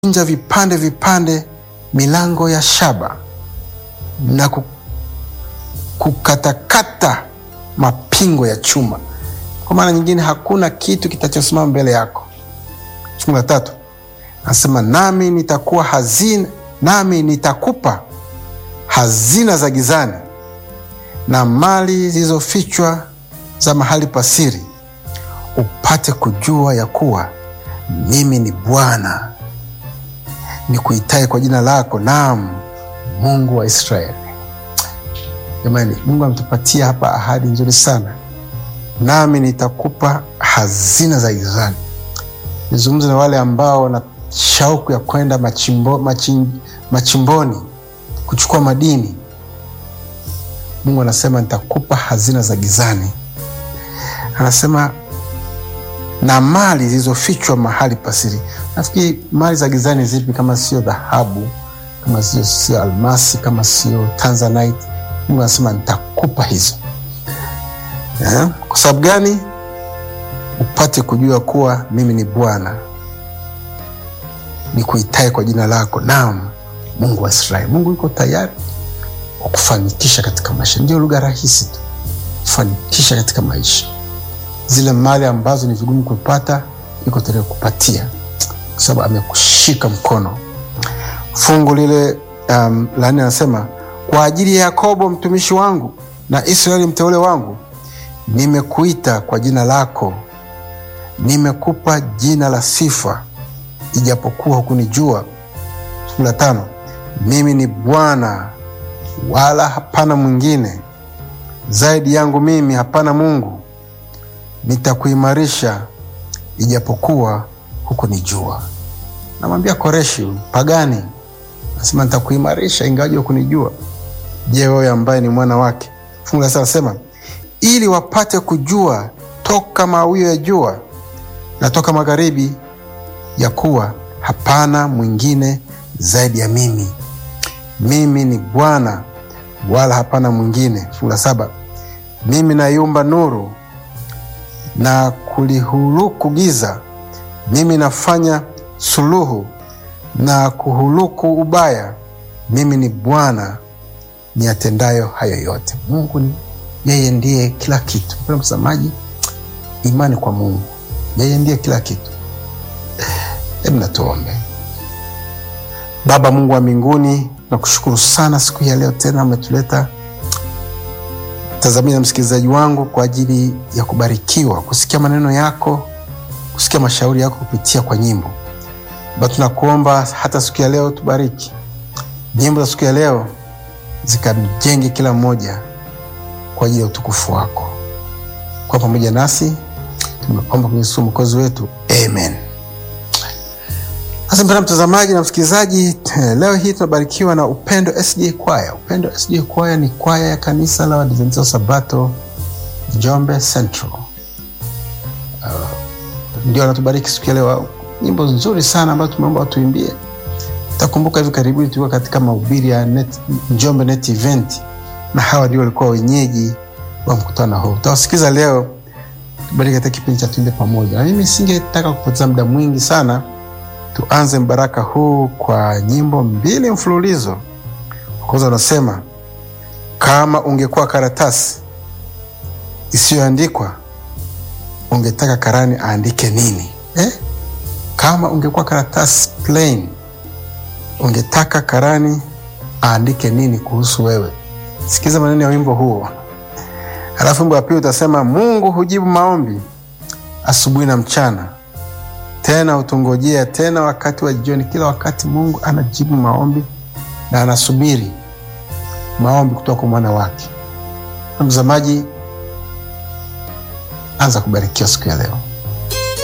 kuvunja vipande vipande milango ya shaba na ku- kukatakata mapingo ya chuma. Kwa maana nyingine, hakuna kitu kitachosimama mbele yako. Fungu la tatu anasema nami nitakuwa hazina, nami nitakupa hazina za gizani na mali zilizofichwa za mahali pasiri, upate kujua ya kuwa mimi ni Bwana nikuitaye kwa jina lako, naam Mungu wa Israeli. Jamani, Mungu ametupatia hapa ahadi nzuri sana, nami nitakupa hazina za gizani. Nizungumze na wale ambao wana shauku ya kwenda machimbo, machim, machimboni kuchukua madini. Mungu anasema nitakupa hazina za gizani, anasema na mali zilizofichwa mahali pasiri. Nafikiri mali za gizani zipi kama sio dhahabu, kama sio sio almasi, kama sio tanzanite? Mungu anasema nitakupa hizo eh? Kwa sababu gani? Upate kujua kuwa mimi ni Bwana nikuitaye kwa jina lako, naam Mungu wa Israeli. Mungu yuko tayari kukufanikisha katika maisha. Ndio lugha rahisi tu, kufanikisha katika maisha. Zile mali ambazo ni vigumu kupata, yuko tayari kukupatia kwa sababu amekushika mkono. Fungu lile um, la nne anasema kwa ajili ya Yakobo mtumishi wangu na Israeli mteule wangu, nimekuita kwa jina lako, nimekupa jina la sifa, ijapokuwa hukunijua. Fungu la tano, mimi ni Bwana wala hapana mwingine, zaidi yangu mimi hapana Mungu. Nitakuimarisha ijapokuwa hukunijua. Namwambia Koreshi pagani, nasema nitakuimarisha ingawaje hukunijua. Je, wewe ambaye ni mwana wake? Fungu la sita nasema ili wapate kujua toka mawio ya jua na toka magharibi, ya kuwa hapana mwingine zaidi ya mimi. Mimi ni Bwana wala hapana mwingine. Fungu la saba mimi naiumba nuru na kulihuluku giza, mimi nafanya suluhu na kuhuluku ubaya. Mimi ni Bwana niyatendayo hayo yote. Mungu ni yeye, ndiye kila kitu. Mpendwa mtazamaji, imani kwa Mungu, yeye ndiye kila kitu. Hebu natuombe. Baba Mungu wa mbinguni, nakushukuru sana siku hii ya leo tena umetuleta tazamia na msikilizaji wangu kwa ajili ya kubarikiwa kusikia maneno yako, kusikia mashauri yako kupitia kwa nyimbo. Baba, tunakuomba hata siku ya leo tubariki nyimbo za siku ya leo, zikamjenge kila mmoja kwa ajili ya utukufu wako. Kwa pamoja nasi tumeomba kwenye Yesu mwokozi wetu, amen. Sasa mpendwa mtazamaji na msikilizaji, leo hii tunabarikiwa na Upendo SDA Kwaya. Upendo SDA Kwaya ni kwaya ya kanisa la Waadventista wa Sabato Njombe Central. Uh, ndio anatubariki siku ya leo, nyimbo nzuri sana ambazo tumeomba watuimbie. Utakumbuka hivi karibuni tulikuwa katika mahubiri ya net, Njombe Net Event, na hawa ndio walikuwa wenyeji wa mkutano huu. Tutawasikiza leo, tubariki katika kipindi cha Tuimbe Pamoja, na mimi singetaka kupoteza muda mwingi sana tuanze mbaraka huu kwa nyimbo mbili mfululizo. Kwanza unasema kama ungekuwa karatasi isiyoandikwa ungetaka karani aandike nini eh? Kama ungekuwa karatasi plain ungetaka karani aandike nini kuhusu wewe? Sikiza maneno ya wimbo huo. Halafu wimbo wa pili utasema Mungu hujibu maombi asubuhi na mchana tena utungojea tena wakati wa jioni. Kila wakati Mungu anajibu maombi na anasubiri maombi kutoka kwa mwana wake. Mtazamaji, anza kubarikiwa siku ya leo.